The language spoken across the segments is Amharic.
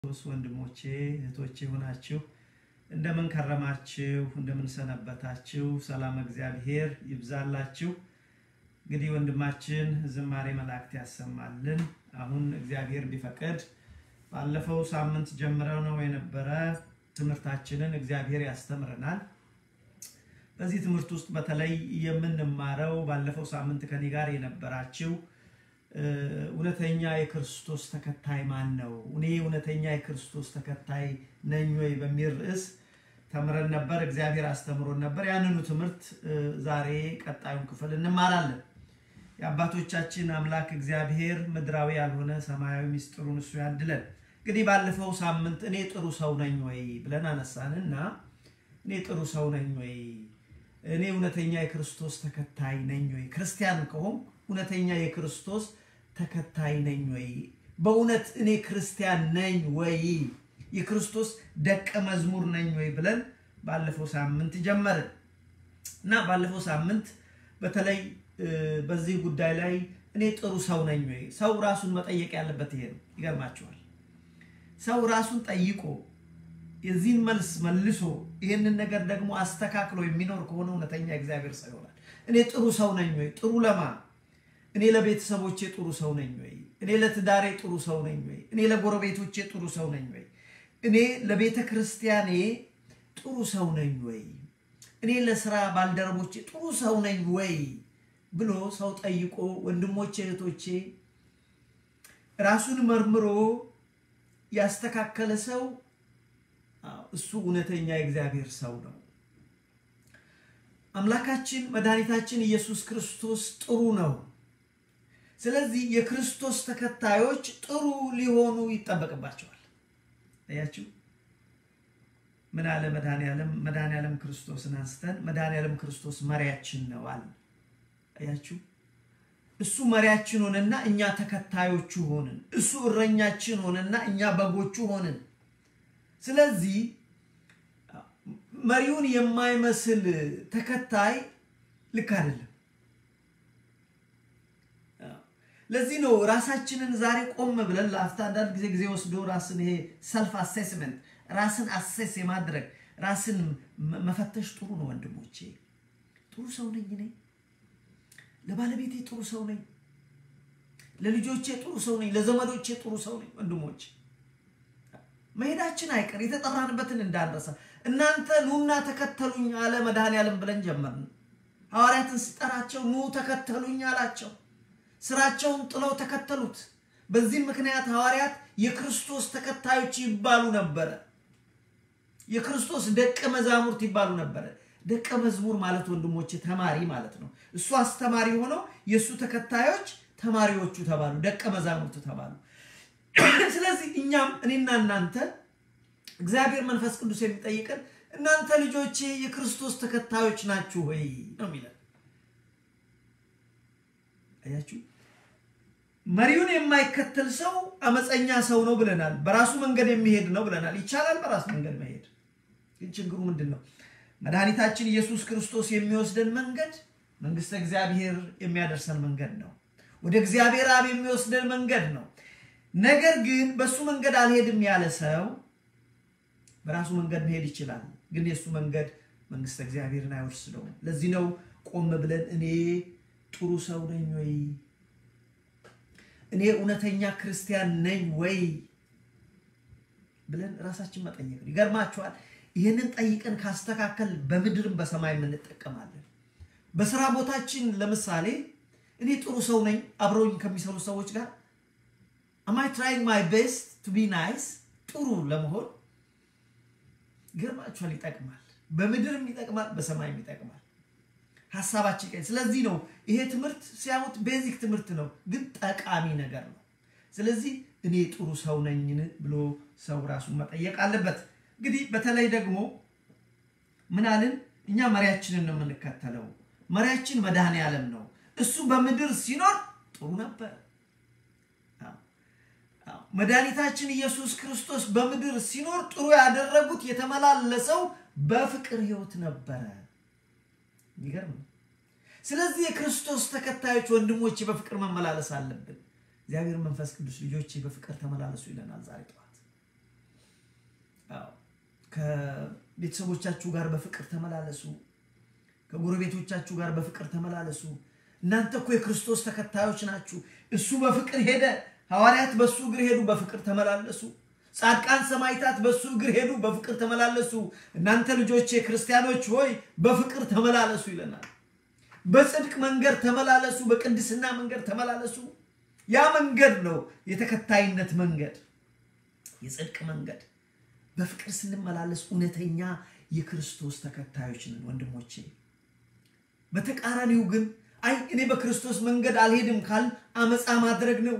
ክርስቶስ ወንድሞቼ እህቶቼ ሆናችሁ እንደምን ከረማችሁ? እንደምን ሰነበታችሁ? ሰላም እግዚአብሔር ይብዛላችሁ። እንግዲህ ወንድማችን ዝማሬ መላእክት ያሰማልን። አሁን እግዚአብሔር ቢፈቅድ ባለፈው ሳምንት ጀምረው ነው የነበረ ትምህርታችንን እግዚአብሔር ያስተምረናል። በዚህ ትምህርት ውስጥ በተለይ የምንማረው ባለፈው ሳምንት ከኔ ጋር የነበራችሁ እውነተኛ የክርስቶስ ተከታይ ማን ነው? እኔ እውነተኛ የክርስቶስ ተከታይ ነኝ ወይ በሚል ርዕስ ተምረን ነበር። እግዚአብሔር አስተምሮን ነበር። ያንኑ ትምህርት ዛሬ ቀጣዩን ክፍል እንማራለን። የአባቶቻችን አምላክ እግዚአብሔር ምድራዊ ያልሆነ ሰማያዊ ምስጢሩን እሱ ያድለን። እንግዲህ ባለፈው ሳምንት እኔ ጥሩ ሰው ነኝ ወይ ብለን አነሳንና እኔ ጥሩ ሰው ነኝ ወይ፣ እኔ እውነተኛ የክርስቶስ ተከታይ ነኝ ወይ፣ ክርስቲያን ከሆን እውነተኛ የክርስቶስ ተከታይ ነኝ ወይ፣ በእውነት እኔ ክርስቲያን ነኝ ወይ፣ የክርስቶስ ደቀ መዝሙር ነኝ ወይ ብለን ባለፈው ሳምንት ጀመርን እና ባለፈው ሳምንት በተለይ በዚህ ጉዳይ ላይ እኔ ጥሩ ሰው ነኝ ወይ፣ ሰው ራሱን መጠየቅ ያለበት ይሄ ነው። ይገርማችኋል። ሰው ራሱን ጠይቆ የዚህን መልስ መልሶ ይህንን ነገር ደግሞ አስተካክሎ የሚኖር ከሆነ እውነተኛ እግዚአብሔር ሰው ይሆናል። እኔ ጥሩ ሰው ነኝ ወይ? ጥሩ ለማ እኔ ለቤተሰቦቼ ጥሩ ሰው ነኝ ወይ? እኔ ለትዳሬ ጥሩ ሰው ነኝ ወይ? እኔ ለጎረቤቶቼ ጥሩ ሰው ነኝ ወይ? እኔ ለቤተ ክርስቲያኔ ጥሩ ሰው ነኝ ወይ? እኔ ለስራ ባልደረቦቼ ጥሩ ሰው ነኝ ወይ ብሎ ሰው ጠይቆ ወንድሞቼ እህቶቼ ራሱን መርምሮ ያስተካከለ ሰው እሱ እውነተኛ የእግዚአብሔር ሰው ነው። አምላካችን መድኃኒታችን ኢየሱስ ክርስቶስ ጥሩ ነው። ስለዚህ የክርስቶስ ተከታዮች ጥሩ ሊሆኑ ይጠበቅባቸዋል። አያችሁ፣ ምን አለ መድኃኒዓለም? መድኃኒዓለም ክርስቶስን አንስተን መድኃኒዓለም ክርስቶስ መሪያችን ነው አለ። አያችሁ፣ እሱ መሪያችን ሆነና እኛ ተከታዮቹ ሆንን። እሱ እረኛችን ሆነና እኛ በጎቹ ሆንን። ስለዚህ መሪውን የማይመስል ተከታይ ልክ አይደለም። ለዚህ ነው ራሳችንን ዛሬ ቆም ብለን ለአፍታ አንዳንድ ጊዜ ጊዜ ወስዶ ራስን ይሄ ሰልፍ አሴስመንት ራስን አሴስ የማድረግ ራስን መፈተሽ ጥሩ ነው ወንድሞቼ። ጥሩ ሰው ነኝ እኔ፣ ለባለቤቴ ጥሩ ሰው ነኝ፣ ለልጆቼ ጥሩ ሰው ነኝ፣ ለዘመዶቼ ጥሩ ሰው ነኝ። ወንድሞቼ መሄዳችን አይቀር የተጠራንበትን እንዳንረሳ። እናንተ ኑና ተከተሉኝ አለ መድኃኔዓለም ብለን ጀመርን። ሐዋርያትን ሲጠራቸው ኑ ተከተሉኝ አላቸው። ስራቸውን ጥለው ተከተሉት። በዚህም ምክንያት ሐዋርያት የክርስቶስ ተከታዮች ይባሉ ነበረ። የክርስቶስ ደቀ መዛሙርት ይባሉ ነበረ። ደቀ መዝሙር ማለት ወንድሞቼ ተማሪ ማለት ነው። እሱ አስተማሪ ሆነው የእሱ ተከታዮች ተማሪዎቹ ተባሉ፣ ደቀ መዛሙርቱ ተባሉ። ስለዚህ እኛም እኔና እናንተ እግዚአብሔር መንፈስ ቅዱስ የሚጠይቀን እናንተ ልጆቼ የክርስቶስ ተከታዮች ናችሁ ወይ ነው የሚለን። አያችሁ፣ መሪውን የማይከተል ሰው አመፀኛ ሰው ነው ብለናል። በራሱ መንገድ የሚሄድ ነው ብለናል። ይቻላል በራሱ መንገድ መሄድ፣ ግን ችግሩ ምንድን ነው? መድኃኒታችን ኢየሱስ ክርስቶስ የሚወስደን መንገድ መንግስተ እግዚአብሔር የሚያደርሰን መንገድ ነው። ወደ እግዚአብሔር አብ የሚወስደን መንገድ ነው። ነገር ግን በሱ መንገድ አልሄድም ያለ ሰው በራሱ መንገድ መሄድ ይችላል፣ ግን የእሱ መንገድ መንግስተ እግዚአብሔርን አይወርስደውም። ለዚህ ነው ቆም ብለን እኔ ጥሩ ሰው ነኝ ወይ? እኔ እውነተኛ ክርስቲያን ነኝ ወይ ብለን ራሳችን መጠየቅ ነው። ይገርማችኋል። ይህንን ጠይቀን ካስተካከል በምድርም በሰማይ እንጠቀማለን። በስራ ቦታችን ለምሳሌ እኔ ጥሩ ሰው ነኝ አብረውኝ ከሚሰሩ ሰዎች ጋር አማይ ትራይንግ ማይ ቤስት ቱ ቢ ናይስ ጥሩ ለመሆን ይገርማችኋል። ይጠቅማል። በምድርም ይጠቅማል፣ በሰማይም ይጠቅማል። ሀሳባችን ቀኝ። ስለዚህ ነው ይሄ ትምህርት ሲያዩት ቤዚክ ትምህርት ነው፣ ግን ጠቃሚ ነገር ነው። ስለዚህ እኔ ጥሩ ሰው ነኝን ብሎ ሰው ራሱን መጠየቅ አለበት። እንግዲህ በተለይ ደግሞ ምናልን እኛ መሪያችንን ነው የምንከተለው። መሪያችን መድኃኔዓለም ነው። እሱ በምድር ሲኖር ጥሩ ነበር። መድኃኒታችን ኢየሱስ ክርስቶስ በምድር ሲኖር ጥሩ ያደረጉት የተመላለሰው በፍቅር ሕይወት ነበረ። ይገርም። ስለዚህ የክርስቶስ ተከታዮች ወንድሞቼ በፍቅር መመላለስ አለብን። እግዚአብሔር መንፈስ ቅዱስ ልጆቼ በፍቅር ተመላለሱ ይለናል ዛሬ ጠዋት። ከቤተሰቦቻችሁ ጋር በፍቅር ተመላለሱ። ከጎረቤቶቻችሁ ጋር በፍቅር ተመላለሱ። እናንተ እኮ የክርስቶስ ተከታዮች ናችሁ። እሱ በፍቅር ሄደ። ሐዋርያት በእሱ እግር ሄዱ፣ በፍቅር ተመላለሱ። ጻድቃን ሰማዕታት በእሱ እግር ሄዱ፣ በፍቅር ተመላለሱ። እናንተ ልጆቼ ክርስቲያኖች ሆይ በፍቅር ተመላለሱ ይለናል። በጽድቅ መንገድ ተመላለሱ፣ በቅድስና መንገድ ተመላለሱ። ያ መንገድ ነው የተከታይነት መንገድ፣ የጽድቅ መንገድ። በፍቅር ስንመላለስ እውነተኛ የክርስቶስ ተከታዮች ነን ወንድሞቼ። በተቃራኒው ግን አይ እኔ በክርስቶስ መንገድ አልሄድም ካል አመፃ ማድረግ ነው።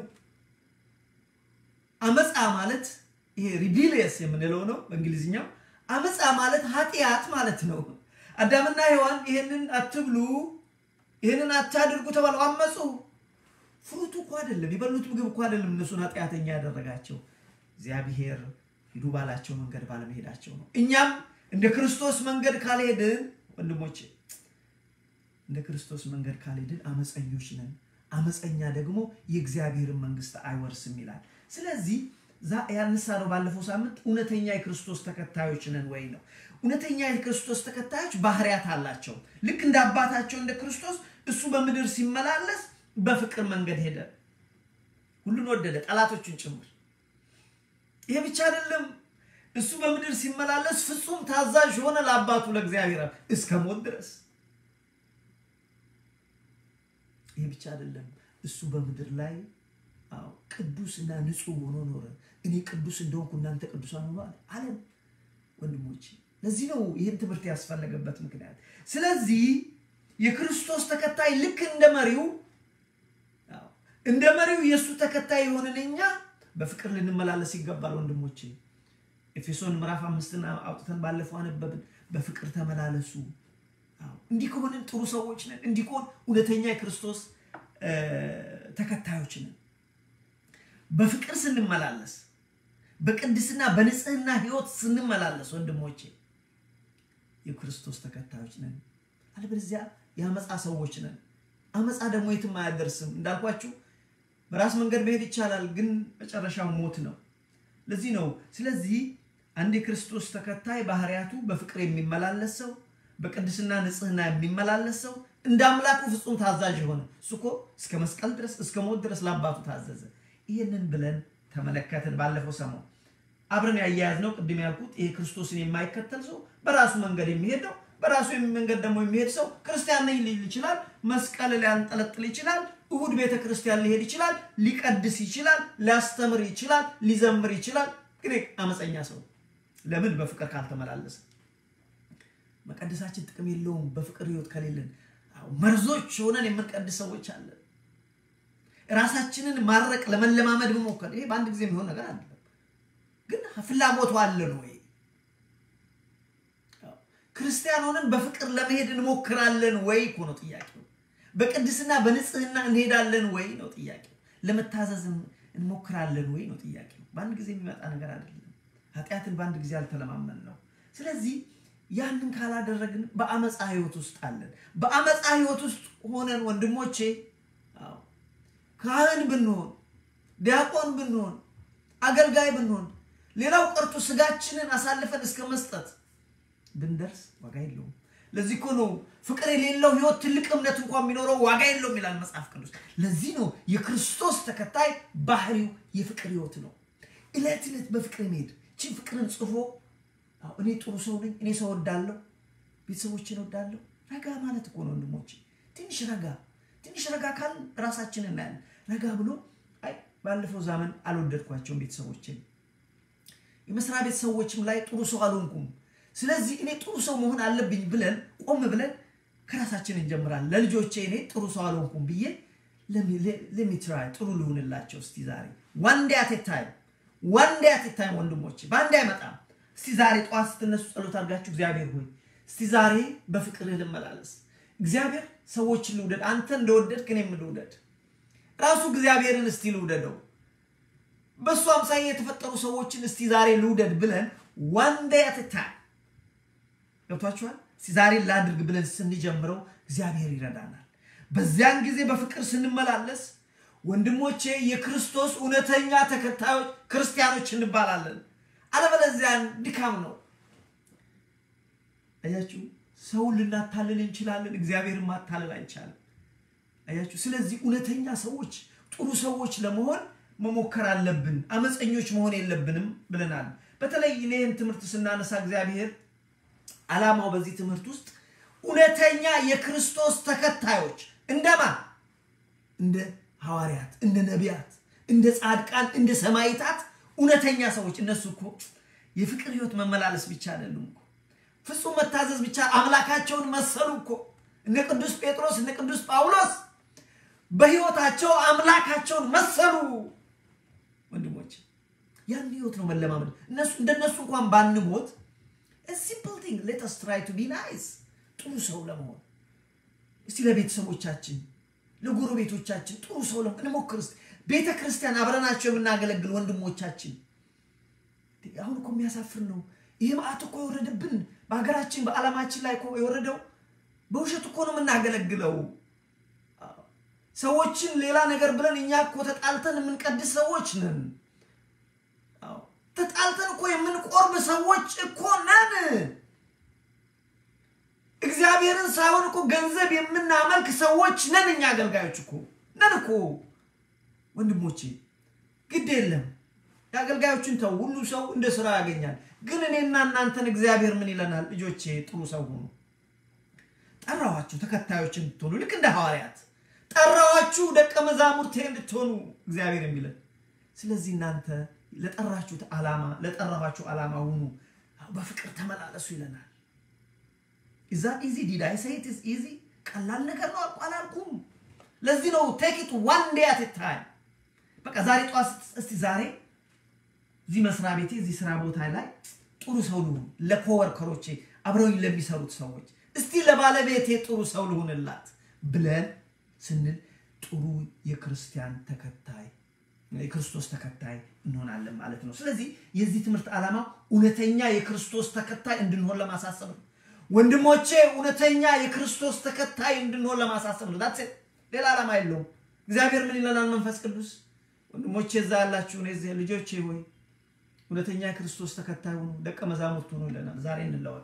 አመፃ ማለት ይሄ ሪቢሊየስ የምንለው ነው በእንግሊዝኛው። አመፃ ማለት ኃጢአት ማለት ነው። አዳምና ሔዋን ይህንን አትብሉ፣ ይህንን አታድርጉ ተባለው፣ አመፁ። ፍሩቱ እኮ አይደለም የበሉት ምግብ እኮ አይደለም እነሱን ኃጢአተኛ ያደረጋቸው እግዚአብሔር ሂዱ ባላቸው መንገድ ባለመሄዳቸው ነው። እኛም እንደ ክርስቶስ መንገድ ካልሄድን ወንድሞቼ እንደ ክርስቶስ መንገድ ካልሄድን አመፀኞች ነን። አመፀኛ ደግሞ የእግዚአብሔርን መንግስት አይወርስም ይላል። ስለዚህ ያነሳ ነው ባለፈው ሳምንት እውነተኛ የክርስቶስ ተከታዮች ነን ወይ ነው። እውነተኛ የክርስቶስ ተከታዮች ባህሪያት አላቸው። ልክ እንደ አባታቸው እንደ ክርስቶስ እሱ በምድር ሲመላለስ በፍቅር መንገድ ሄደ። ሁሉን ወደደ፣ ጠላቶቹን ጭምር። ይሄ ብቻ አይደለም። እሱ በምድር ሲመላለስ ፍጹም ታዛዥ ሆነ ለአባቱ ለእግዚአብሔር እስከ ሞት ድረስ። ይህ ብቻ አይደለም። እሱ በምድር ላይ ቅዱስና ንጹሕ ሆኖ ኖረ። እኔ ቅዱስ እንደሆንኩ እናንተ ቅዱሳን ሆኖ አለም። ወንድሞች፣ ለዚህ ነው ይህን ትምህርት ያስፈለገበት ምክንያት። ስለዚህ የክርስቶስ ተከታይ ልክ እንደ መሪው እንደ መሪው የእሱ ተከታይ የሆንን እኛ በፍቅር ልንመላለስ ይገባል ወንድሞቼ። ኤፌሶን ምዕራፍ አምስትን አውጥተን ባለፈው አነበብን። በፍቅር ተመላለሱ። እንዲህ ከሆንን ጥሩ ሰዎች ነን። እንዲህ ከሆን እውነተኛ የክርስቶስ ተከታዮች ነን። በፍቅር ስንመላለስ፣ በቅድስና በንጽህና ህይወት ስንመላለስ ወንድሞቼ የክርስቶስ ተከታዮች ነን። አለበለዚያ የአመፃ ሰዎች ነን። አመፃ ደግሞ የትም አያደርስም። እንዳልኳችሁ በራስ መንገድ መሄድ ይቻላል፣ ግን መጨረሻው ሞት ነው። ለዚህ ነው ስለዚህ አንድ የክርስቶስ ተከታይ ባህሪያቱ በፍቅር የሚመላለስ ሰው በቅድስና ንጽህና የሚመላለስ ሰው እንደ አምላኩ ፍጹም ታዛዥ የሆነ እሱ እኮ እስከ መስቀል ድረስ እስከ ሞት ድረስ ለአባቱ ታዘዘ። ይህንን ብለን ተመለከትን ባለፈው ሰሞን አብረን ያያያዝነው ቅድም ያልኩት ይሄ ክርስቶስን የማይከተል ሰው በራሱ መንገድ የሚሄድ ነው። በራሱ መንገድ ደግሞ የሚሄድ ሰው ክርስቲያን ነኝ ሊል ይችላል። መስቀል ሊያንጠለጥል ይችላል። እሁድ ቤተ ክርስቲያን ሊሄድ ይችላል። ሊቀድስ ይችላል። ሊያስተምር ይችላል። ሊዘምር ይችላል። ግን አመፀኛ ሰው ለምን? በፍቅር ካልተመላለሰ መቀደሳችን ጥቅም የለውም። በፍቅር ህይወት ከሌለን መርዞች ሆነን የምንቀድስ ሰዎች አለን። ራሳችንን ማድረቅ ለመለማመድ መሞከር ይሄ በአንድ ጊዜ የሚሆን ነገር አይደለም። ግን ፍላጎቱ አለን ወይ? ክርስቲያን ሆነን በፍቅር ለመሄድ እንሞክራለን ወይ እኮ ነው ጥያቄው። በቅድስና በንጽህና እንሄዳለን ወይ ነው ጥያቄው። ለመታዘዝ እንሞክራለን ወይ ነው ጥያቄው። በአንድ ጊዜ የሚመጣ ነገር አይደለም። ኃጢአትን በአንድ ጊዜ አልተለማመን ነው። ስለዚህ ያንን ካላደረግን በአመፃ ህይወት ውስጥ አለን። በአመፃ ህይወት ውስጥ ሆነን ወንድሞቼ ካህን ብንሆን፣ ዲያቆን ብንሆን፣ አገልጋይ ብንሆን፣ ሌላው ቀርቶ ስጋችንን አሳልፈን እስከ መስጠት ብንደርስ ዋጋ የለውም። ለዚህ እኮ ነው ፍቅር የሌለው ህይወት ትልቅ እምነት እንኳን የሚኖረው ዋጋ የለውም ይላል መጽሐፍ ቅዱስ። ለዚህ ነው የክርስቶስ ተከታይ ባህሪው የፍቅር ህይወት ነው። እለት እለት በፍቅር መሄድ ችን ፍቅርን ጽፎ እኔ ጥሩ ሰው ነኝ፣ እኔ ሰው ወዳለሁ፣ ቤተሰቦችን ወዳለሁ። ረጋ ማለት እኮ ነው ወንድሞቼ። ትንሽ ረጋ ትንሽ ረጋ ካል ራሳችን እናያለን። ረጋ ብሎ አይ ባለፈው ዘመን አልወደድኳቸውም ቤተሰቦችን፣ የመስሪያ ቤት ሰዎችም ላይ ጥሩ ሰው አልሆንኩም ስለዚህ እኔ ጥሩ ሰው መሆን አለብኝ ብለን ቆም ብለን ከራሳችን እንጀምራለን። ለልጆቼ እኔ ጥሩ ሰው አልሆንኩም ብዬ ለሚትራይ ጥሩ ልሁንላቸው። እስቲ ዛሬ ዋን ዴይ አት ኤ ታይም ዋን ዴይ አት ኤ ታይም ወንድሞቼ፣ በአንድ አይመጣም። እስቲ ዛሬ ጠዋት ስትነሱ ጸሎት አድርጋችሁ እግዚአብሔር ሆይ እስቲ ዛሬ በፍቅርህ ልመላለስ። እግዚአብሔር ሰዎችን ልውደድ፣ አንተ እንደወደድክ እኔም ልውደድ። ራሱ እግዚአብሔርን እስቲ ልውደደው፣ በእሱ አምሳያ የተፈጠሩ ሰዎችን እስቲ ዛሬ ልውደድ ብለን ዋን ዴይ አት ኤ ታይም ገብቷችኋል? ዛሬ ላድርግ ብለን ስንጀምረው እግዚአብሔር ይረዳናል። በዚያን ጊዜ በፍቅር ስንመላለስ ወንድሞቼ የክርስቶስ እውነተኛ ተከታዮች ክርስቲያኖች እንባላለን። አለበለዚያ ድካም ነው። አያችሁ፣ ሰውን ልናታልል እንችላለን፣ እግዚአብሔርን ማታለል አይቻልም። አያችሁ። ስለዚህ እውነተኛ ሰዎች፣ ጥሩ ሰዎች ለመሆን መሞከር አለብን። አመፀኞች መሆን የለብንም ብለናል። በተለይ እኔን ትምህርት ስናነሳ እግዚአብሔር ዓላማው በዚህ ትምህርት ውስጥ እውነተኛ የክርስቶስ ተከታዮች እንደማ እንደ ሐዋርያት፣ እንደ ነቢያት፣ እንደ ጻድቃን፣ እንደ ሰማይታት እውነተኛ ሰዎች እነሱ እኮ የፍቅር ህይወት መመላለስ ብቻ አይደሉም እኮ ፍጹም መታዘዝ ብቻ አምላካቸውን መሰሉ እኮ እነ ቅዱስ ጴጥሮስ እነ ቅዱስ ጳውሎስ በህይወታቸው አምላካቸውን መሰሉ። ወንድሞች ያን ህይወት ነው መለማመድ። እነሱ እንደነሱ እንኳን ባንሞት ሲምፕል ቲንግ ሌት አስ ትራይ ቱ ቢ ናይስ ጥሩ ሰው ለመሆን እስቲ ለቤተሰቦቻችን ለጎረቤቶቻችን ጥሩ ሰው ለመሆን እንሞክር። እስቲ ቤተ ክርስቲያን አብረናቸው የምናገለግል ወንድሞቻችን አሁን እኮ የሚያሳፍር ነው። ይህ መዓት እኮ የወረደብን በሀገራችን በዓለማችን ላይ እኮ የወረደው በውሸት እኮ ነው የምናገለግለው። ሰዎችን ሌላ ነገር ብለን እኛ እኮ ተጣልተን የምንቀድስ ሰዎች ነን። ተጣልተን እኮ የምንቆርብ ሰዎች እኮ ነን። እግዚአብሔርን ሳይሆን እኮ ገንዘብ የምናመልክ ሰዎች ነን። እኛ አገልጋዮች እኮ ነን እኮ ወንድሞቼ፣ ግድ የለም የአገልጋዮችን ተው። ሁሉ ሰው እንደ ስራ ያገኛል። ግን እኔና እናንተን እግዚአብሔር ምን ይለናል? ልጆቼ ጥሩ ሰው ሁኑ። ጠራኋችሁ ተከታዮች እንድትሆኑ ልክ እንደ ሐዋርያት ጠራኋችሁ ደቀ መዛሙርቴ እንድትሆኑ እግዚአብሔር የሚለን። ስለዚህ እናንተ ለጠራችሁት ዓላማ ለጠራኋችሁ ዓላማ ሁኑ፣ በፍቅር ተመላለሱ ይለናል። ኢዛ ኢዚ ዲድ አይ ሴይ ኢት ኢዝ ኢዚ ቀላል ነገር ነው አልኩ አላልኩም። ለዚህ ነው ቴክ ኢት ዋን ዴይ አት ታይም። በቃ ዛሬ ጠዋት እስቲ ዛሬ እዚህ መስሪያ ቤቴ እዚህ ስራ ቦታ ላይ ጥሩ ሰው ልሁን፣ ለኮወርከሮቼ አብረውኝ ለሚሰሩት ሰዎች እስቲ ለባለቤቴ ጥሩ ሰው ልሁንላት ብለን ስንል ጥሩ የክርስቲያን ተከታይ የክርስቶስ ተከታይ እንሆናለን ማለት ነው። ስለዚህ የዚህ ትምህርት ዓላማ እውነተኛ የክርስቶስ ተከታይ እንድንሆን ለማሳሰብ ነው። ወንድሞቼ እውነተኛ የክርስቶስ ተከታይ እንድንሆን ለማሳሰብ ነው። ዳትሴ ሌላ ዓላማ የለውም። እግዚአብሔር ምን ይለናል? መንፈስ ቅዱስ ወንድሞቼ እዛ ያላችሁ እዚህ ልጆቼ ሆይ እውነተኛ የክርስቶስ ተከታይ ሁኑ፣ ደቀ መዛሙርት ሁኑ ይለናል። ዛሬ እንለወጥ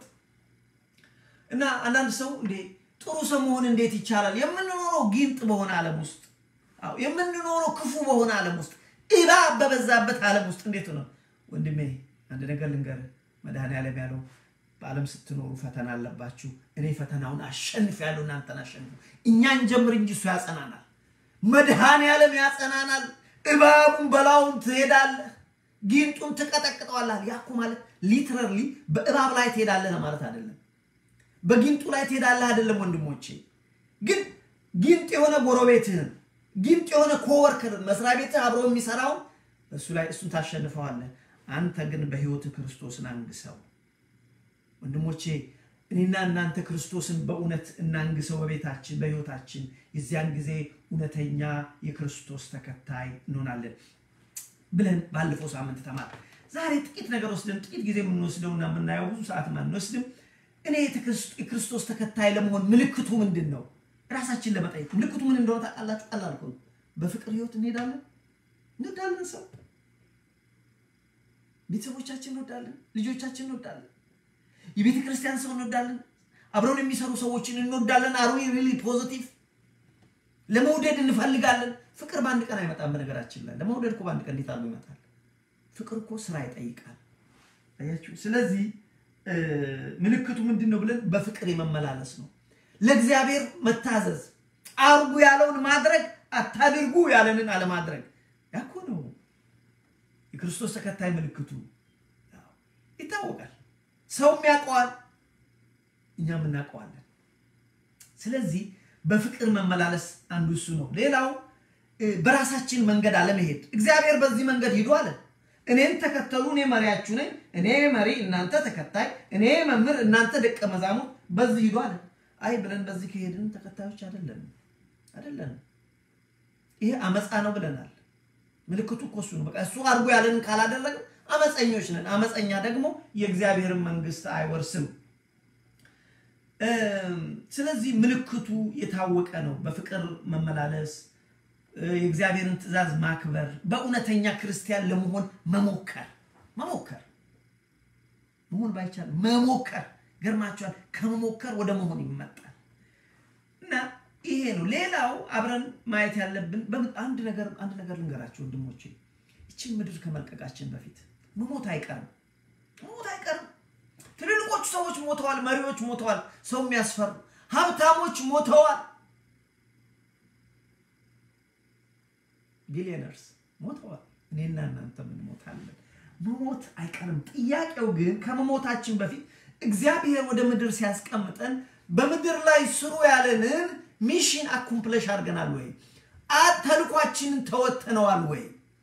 እና አንዳንድ ሰው እንዴ ጥሩ ሰው መሆን እንዴት ይቻላል? የምንኖረው ጊንጥ በሆነ ዓለም ውስጥ አዎ፣ የምንኖረው ክፉ በሆነ ዓለም ውስጥ እባብ በበዛበት ዓለም ውስጥ እንዴት ነው? ወንድሜ አንድ ነገር ልንገርህ፣ መድኃኔዓለም ያለው በዓለም ስትኖሩ ፈተና አለባችሁ፣ እኔ ፈተናውን አሸንፍ ያለው እናንተን አሸንፉ። እኛን ጀምር እንጂ እሱ ያጸናናል። መድኃኔዓለም ያጸናናል። እባቡን በላውን ትሄዳለህ፣ ጊንጡን ትቀጠቅጠዋለህ። ያኩ ማለት ሊትረርሊ በእባብ ላይ ትሄዳለህ ማለት አይደለም። በጊንጡ ላይ ትሄዳለህ አይደለም ወንድሞቼ። ግን ጊንጥ የሆነ ጎረቤትህን ጊንጥ የሆነ ኮወርከርን መስሪያ ቤትህ አብሮ የሚሰራውን እሱ ላይ እሱን ታሸንፈዋለህ። አንተ ግን በህይወት ክርስቶስን አንግሰው። ወንድሞቼ እኔና እናንተ ክርስቶስን በእውነት እናንግሰው በቤታችን በህይወታችን። የዚያን ጊዜ እውነተኛ የክርስቶስ ተከታይ እንሆናለን ብለን ባለፈው ሳምንት ተማር። ዛሬ ጥቂት ነገር ወስደን ጥቂት ጊዜ የምንወስደውና የምናየው ብዙ ሰዓት አንወስድም። እኔ የክርስቶስ ተከታይ ለመሆን ምልክቱ ምንድን ነው? ራሳችን ለመጠየቅ ምልክቱ ምን እንደሆነ ታውቃላችሁ? ቀላል እኮ ነው። በፍቅር ህይወት እንሄዳለን እንወዳለን፣ ሰው ቤተሰቦቻችን እንወዳለን፣ ልጆቻችን እንወዳለን፣ የቤተ ክርስቲያን ሰው እንወዳለን፣ አብረውን የሚሰሩ ሰዎችን እንወዳለን። አር ዊ ሪሊ ፖዚቲቭ ለመውደድ እንፈልጋለን። ፍቅር በአንድ ቀን አይመጣም። በነገራችን ላይ ለመውደድ እኮ በአንድ ቀን እንዴት አድርጎ ይመጣል? ፍቅር እኮ ስራ ይጠይቃል። አያችሁ። ስለዚህ ምልክቱ ምንድን ነው ብለን በፍቅር የመመላለስ ነው። ለእግዚአብሔር መታዘዝ፣ አርጉ ያለውን ማድረግ፣ አታድርጉ ያለንን አለማድረግ። ያኮ ነው የክርስቶስ ተከታይ ምልክቱ ይታወቃል። ሰውም ያውቀዋል፣ እኛም እናውቀዋለን። ስለዚህ በፍቅር መመላለስ አንዱ እሱ ነው። ሌላው በራሳችን መንገድ አለመሄድ። እግዚአብሔር በዚህ መንገድ ሂዱ አለ። እኔን ተከተሉ፣ እኔ መሪያችሁ ነኝ። እኔ መሪ፣ እናንተ ተከታይ፣ እኔ መምህር፣ እናንተ ደቀ መዛሙርት፣ በዚህ ሂዱ አለ። አይ ብለን በዚህ ከሄድን ተከታዮች አይደለም አይደለም። ይሄ አመፃ ነው ብለናል። ምልክቱ እኮ እሱ ነው። በቃ እሱ አድርጎ ያለንን ካላደረግን አመፀኞች ነን። አመፀኛ ደግሞ የእግዚአብሔርን መንግስት አይወርስም። ስለዚህ ምልክቱ የታወቀ ነው። በፍቅር መመላለስ፣ የእግዚአብሔርን ትእዛዝ ማክበር፣ በእውነተኛ ክርስቲያን ለመሆን መሞከር መሞከር መሆን ባይቻል መሞከር ገርማችኋል። ከመሞከር ወደ መሆን ይመጣል እና ይሄ ነው። ሌላው አብረን ማየት ያለብን አንድ ነገር አንድ ነገር ልንገራችሁ ወንድሞቼ፣ ይችን ምድር ከመልቀቃችን በፊት መሞት አይቀርም፣ መሞት አይቀርም። ትልልቆቹ ሰዎች ሞተዋል፣ መሪዎች ሞተዋል፣ ሰው የሚያስፈሩ ሀብታሞች ሞተዋል፣ ቢሊዮነርስ ሞተዋል። እኔና እናንተ እንሞታለን። መሞት አይቀርም። ጥያቄው ግን ከመሞታችን በፊት እግዚአብሔር ወደ ምድር ሲያስቀምጠን በምድር ላይ ስሩ ያለንን ሚሽን አኩምፕለሽ አድርገናል ወይ? ተልኳችንን ተወጥተነዋል ወይ?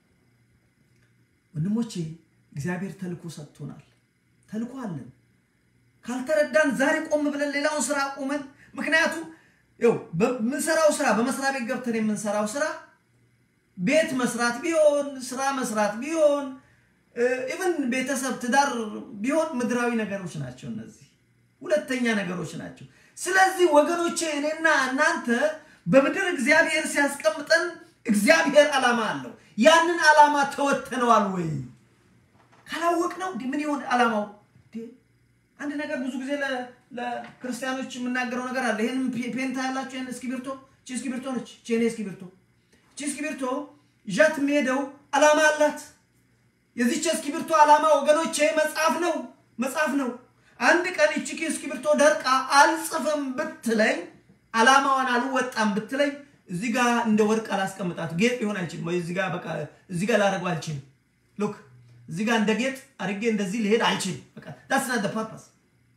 ወንድሞቼ እግዚአብሔር ተልኮ ሰጥቶናል። ተልኮ አለን። ካልተረዳን ዛሬ ቆም ብለን ሌላውን ስራ አቁመን፣ ምክንያቱም ው በምንሰራው ስራ በመስሪያ ቤት ገብተን የምንሰራው ስራ ቤት መስራት ቢሆን ስራ መስራት ቢሆን ኢቨን ቤተሰብ ትዳር ቢሆን ምድራዊ ነገሮች ናቸው። እነዚህ ሁለተኛ ነገሮች ናቸው። ስለዚህ ወገኖቼ እኔና እናንተ በምድር እግዚአብሔር ሲያስቀምጠን እግዚአብሔር ዓላማ አለው። ያንን ዓላማ ተወተነዋል ወይ? ካላወቅ ነው ምን ይሆን ዓላማው? አንድ ነገር ብዙ ጊዜ ለክርስቲያኖች የምናገረው ነገር አለ። ይህን ፔንታ ያላቸው ይህን እስክሪብቶ ቺ እስክሪብቶ ነች። ቼኔ እስክሪብቶ ቺ እስክሪብቶ ይዣት የሚሄደው ዓላማ አላት። የዚች እስክሪብቶ ዓላማ ወገኖቼ መጽሐፍ ነው፣ መጽሐፍ ነው። አንድ ቀን ይቺ እስክሪብቶ ደርቃ አልጽፍም ብትለኝ ዓላማዋን አልወጣም ብትለኝ እዚህ ጋር እንደ ወርቅ አላስቀምጣት ጌጥ ሊሆን አይችልም። ወይ እዚህ ጋር በቃ እዚህ ጋር ላደርገው አልችልም። ሉክ እዚህ ጋር እንደ ጌጥ አድርጌ እንደዚህ ሊሄድ አልችልም። በቃ ዳትስ ናት ፐርፐስ።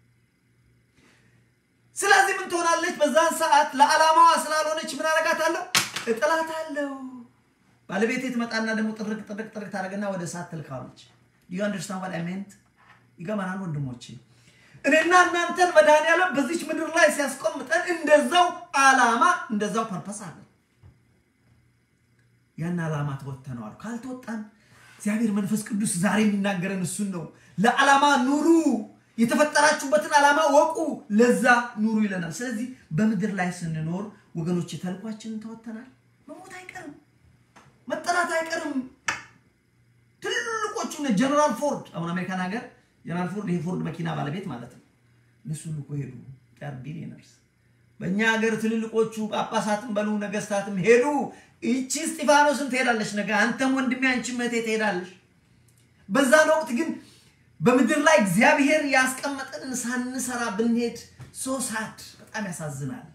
ስለዚህ ምን ትሆናለች? በዛን ሰዓት ለዓላማዋ ስላልሆነች ምን አደርጋታለሁ? እጥላታለሁ። ባለቤቴ ትመጣና ደግሞ ጥርቅ ጥርቅ ጥርቅ ታደርግና ወደ እሳት ትልካለች። ዩ አንደርስታንድ ዋት አይ ሜንት? ይገባናል ወንድሞቼ? እኔና እናንተን መድኃኒዓለም በዚች ምድር ላይ ሲያስቆምጠን እንደዛው ዓላማ እንደዛው ፐርፐስ አለ። ያን ዓላማ ተወጥተነዋል። ካልተወጣን እግዚአብሔር መንፈስ ቅዱስ ዛሬ የሚናገረን እሱን ነው። ለዓላማ ኑሩ፣ የተፈጠራችሁበትን ዓላማ ወቁ፣ ለዛ ኑሩ ይለናል። ስለዚህ በምድር ላይ ስንኖር ወገኖች ተልኳችንን ተወጥተናል። መሞት አይቀርም፣ መጠራት አይቀርም። ትልልቆቹ ጀነራል ፎርድ አሁን አሜሪካን ሀገር ጀነራል ፎርድ ይሄ ፎርድ መኪና ባለቤት ማለት ነው። እነሱ እኮ ሄዱ ር ቢሊየነርስ። በእኛ ሀገር ትልልቆቹ ጳጳሳትም በሉ ነገስታትም ሄዱ። ይቺ እስጢፋኖስም ትሄዳለች ነገ፣ አንተም ወንድሜ አንቺም እህቴ ትሄዳለች። በዛን ወቅት ግን በምድር ላይ እግዚአብሔር ያስቀመጠንን ሳንሰራ ብንሄድ ሶሳድ በጣም ያሳዝናል።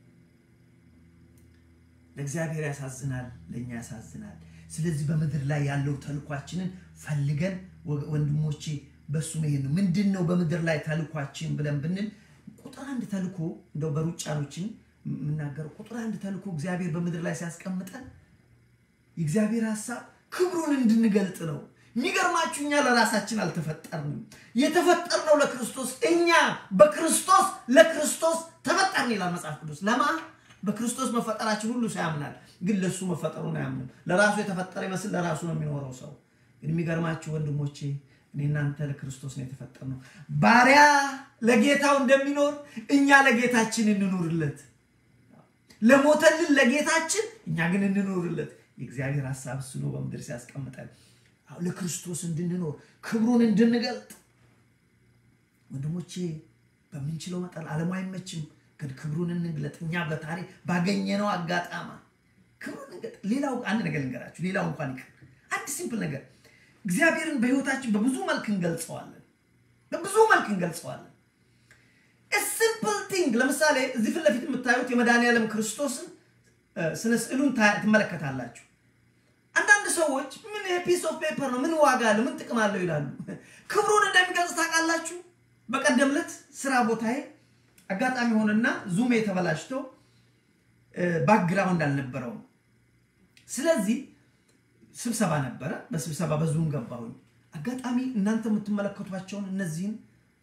ለእግዚአብሔር ያሳዝናል፣ ለእኛ ያሳዝናል። ስለዚህ በምድር ላይ ያለው ተልኳችንን ፈልገን ወንድሞቼ በሱ መሄድ ነው። ምንድን ነው በምድር ላይ ተልኳችን ብለን ብንል ቁጥር አንድ ተልኮ እንደው በሩጫኖችን የምናገረው ቁጥር አንድ ተልኮ እግዚአብሔር በምድር ላይ ሲያስቀምጠን የእግዚአብሔር ሀሳብ ክብሩን እንድንገልጥ ነው። የሚገርማችሁ እኛ ለራሳችን አልተፈጠርንም። የተፈጠርነው ለክርስቶስ፣ እኛ በክርስቶስ ለክርስቶስ ተፈጠርን ይላል መጽሐፍ ቅዱስ። ለማ በክርስቶስ መፈጠራችን ሁሉ ሰው ያምናል፣ ግን ለእሱ መፈጠሩን አያምንም። ለራሱ የተፈጠረ ይመስል ለራሱ ነው የሚኖረው ሰው። ግን የሚገርማችሁ ወንድሞቼ እኔ እናንተ ለክርስቶስ ነው የተፈጠርነው። ባሪያ ለጌታው እንደሚኖር እኛ ለጌታችን እንኑርለት። ለሞተልን ለጌታችን እኛ ግን እንኑርለት። የእግዚአብሔር ሀሳብ እሱ ነው በምድር ሲያስቀምጠን ለክርስቶስ እንድንኖር ክብሩን እንድንገልጥ። ወንድሞቼ በምንችለው መጠን ዓለሙ አይመችም፣ ግን ክብሩን እንግለጥ። እኛ በታሪክ ባገኘነው አጋጣማ ክብሩን እንገጥ። ሌላው አንድ ነገር ልንገራችሁ፣ ሌላው እንኳን ይቅር፣ አንድ ሲምፕል ነገር እግዚአብሔርን በህይወታችን በብዙ መልክ እንገልጸዋለን። በብዙ መልክ እንገልጸዋለን። ሲምፕል ቲንግ ለምሳሌ እዚህ ፊት ለፊት የምታዩት የመድኃኒዓለም ክርስቶስን ስነ ስዕሉን ትመለከታላችሁ። አንዳንድ ሰዎች ምን ፒስ ኦፍ ፔፐር ነው፣ ምን ዋጋ አለው፣ ምን ጥቅም አለው ይላሉ። ክብሩን እንደሚገልጽ ታውቃላችሁ። በቀደም ዕለት ስራ ቦታዬ አጋጣሚ ሆነና ዙሜ ተበላሽቶ ባክግራውንድ አልነበረውም። ስለዚህ ስብሰባ ነበረ። በስብሰባ በዙም ገባሁኝ። አጋጣሚ እናንተ የምትመለከቷቸውን እነዚህን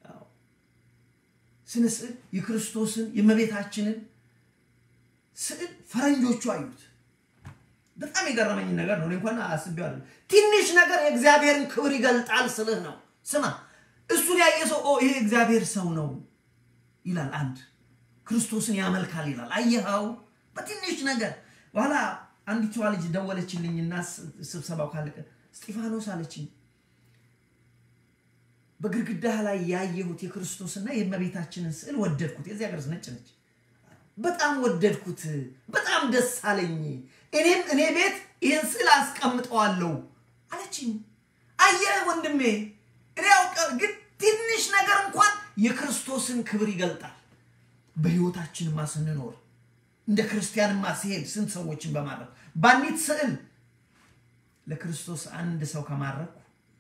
ስነ ስዕል የክርስቶስን የእመቤታችንን ስዕል ፈረንጆቹ አዩት። በጣም የገረመኝ ነገር ነው። እንኳን አስቤዋለሁ። ትንሽ ነገር የእግዚአብሔርን ክብር ይገልጣል ስልህ ነው። ስማ፣ እሱን ያየ ሰው ይሄ እግዚአብሔር ሰው ነው ይላል። አንድ ክርስቶስን ያመልካል ይላል። አየኸው? በትንሽ ነገር በኋላ አንዲቷ ልጅ ደወለችልኝና ስብሰባው ካለቀ እስጢፋኖስ አለችኝ፣ በግድግዳ ላይ ያየሁት የክርስቶስና የእመቤታችንን ስዕል ወደድኩት። የዚህ ሀገር ነጭ ነች። በጣም ወደድኩት። በጣም ደስ አለኝ። እኔም እኔ ቤት ይህን ስዕል አስቀምጠዋለሁ አለችኝ። አየህ ወንድሜ፣ እኔ ያውቀ ግን ትንሽ ነገር እንኳን የክርስቶስን ክብር ይገልጣል። በህይወታችንማ ስንኖር እንደ ክርስቲያንማ ሲሄድ ስንት ሰዎችን በማድረግ በአንዲት ስዕል ለክርስቶስ አንድ ሰው ከማድረኩ